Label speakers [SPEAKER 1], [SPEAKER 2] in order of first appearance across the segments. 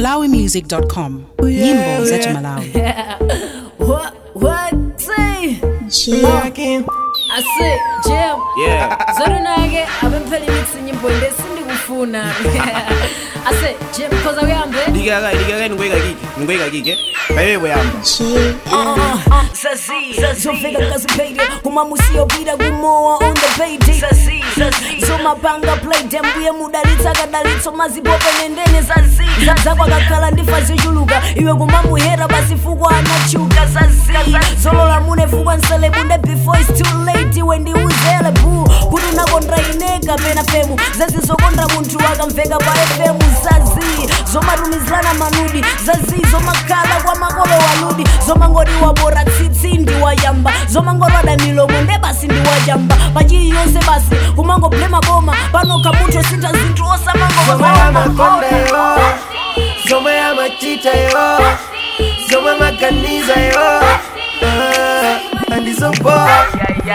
[SPEAKER 1] malawimusic.com nyimbo za Malawi.
[SPEAKER 2] What? What? Say?
[SPEAKER 3] Working.
[SPEAKER 2] I say, Jam.
[SPEAKER 3] Yeah.
[SPEAKER 2] Zote nage abempeli mix nyimbo inde sindi kufuna. I say, Jam koza uyambe.
[SPEAKER 3] Digaga, digaga ngoyika kike, ngoyika kike. Baby buyamba.
[SPEAKER 2] zofika ngaziphaile uma musiyopita kumowa on the payday zomapanga playdem buye mudalitsa kadalitso mazipope nendene zazi zakwakakhala ndifa zichuluka iwe kumamuhera basifukwa anachuka zazi zolola mune fukwa nselebunde before its too late iwe ndiuzele bu kuti unakonda ineka pena femu zazi zokonda munthu akamveka pa fm zazi zomatumizirana manudi zazi zomakhala kwa makolo waludi zomangoti wabora tsitsi ndiwayamba zomangorwada milomo nde basi ndiwajamba pachiliyonse basi kumangoblema boma panokha munthu sintha zinthu
[SPEAKER 3] Zomwe amakonda yo. Zomwe amachita yo. Zomwe maganiza yo. Ah, Andizopoa.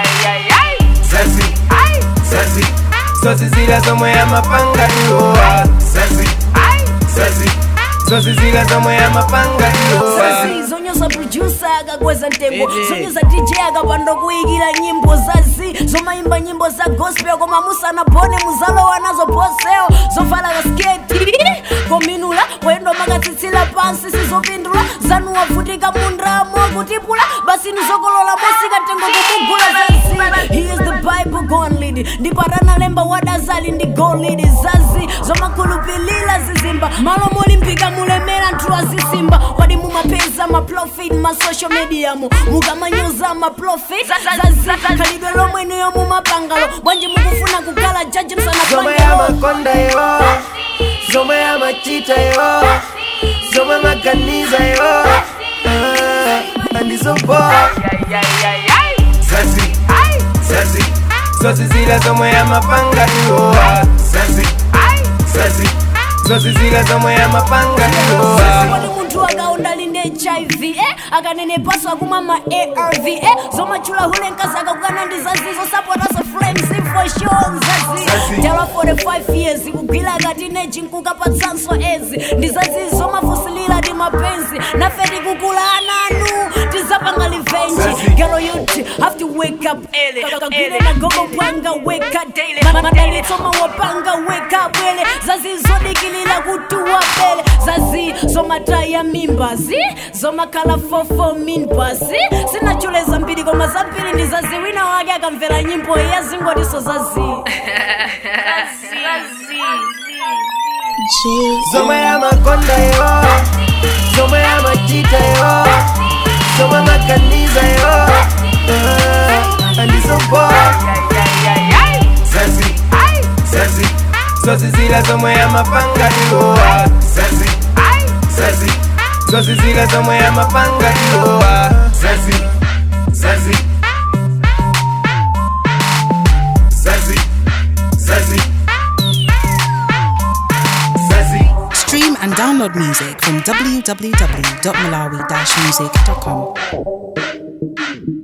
[SPEAKER 3] Zazi. Zazi. Zozi zila zomwe amapanga yo. Zazi. Zazi. Zozi zila zomwe amapanga yo.
[SPEAKER 2] zazi zonyoza producer akakweza mtengo zonyoza dj akapanda kuyikira nyimbo zazi zomayimba nyimbo za gospel koma musanabone muzalowa nazo poseo zovala kasketi kominula wayendo makatsitsila pansi sizopindula zanu wavutika mundramo kutipula basi nizokolola mosikatengo kumugula zazi he is the bible gonlid ndipatanalemba wadazali ndi golid zazi zomakhulupilira zizimba malo molimpika mulemera nthu azisimba wadi mumapeza maprofit masocial media mu mukamanyoza maprofit zazi khalidwe lomweneyo mumapangalo bwanji mukufuna kukhala jaji
[SPEAKER 3] Zomwe
[SPEAKER 2] msanapangalo
[SPEAKER 3] amakonda yo. Zomwe amachita yo. Zomwe maganiza yo. Ah, Andizopoa. Zazi. Zazi. Zozi zila zomwe amapanga yo. Zazi. Zazi. Zozi zila zomwe amapanga yo.
[SPEAKER 2] kodi munthu akaonda linde hiv eh? akanene paso akumwa ma arv eh? zomachula hule nkasi akakukana ndi zazizo sapotaso flames for sure zazi
[SPEAKER 3] Zazi.
[SPEAKER 2] tala 45 years kugwila katineji nkukapatsanso ezi ndi zazizo mafusilira ndi mapenzi nafe tikukula ananu tizapanga livenji
[SPEAKER 3] Zazi.
[SPEAKER 2] gero youth have to wake up early kagwile magogo pwanga wake up daily madalitso mawapanga wake up bwele zazizodikilira kutuwa bele zazi zomataya mimbazi zomakhala fofo minbasi sinachuleza mbiri koma zambiri ndi zazi wina wake akamvera nyimbo yazingotiso zazi
[SPEAKER 3] Zomwe amakonda yo. Zomwe amachita yo. Zomwe maganiza yo. Ah, Andizopoa. Zazi. Zazi. Zozi zila zomwe amapanga yo. Zazi. Zazi. Zozi zila zomwe amapanga yo. Zazi. Zazi. Zazi. Zazi. Zazi.
[SPEAKER 1] Stream and download music from www.malawi-music.com.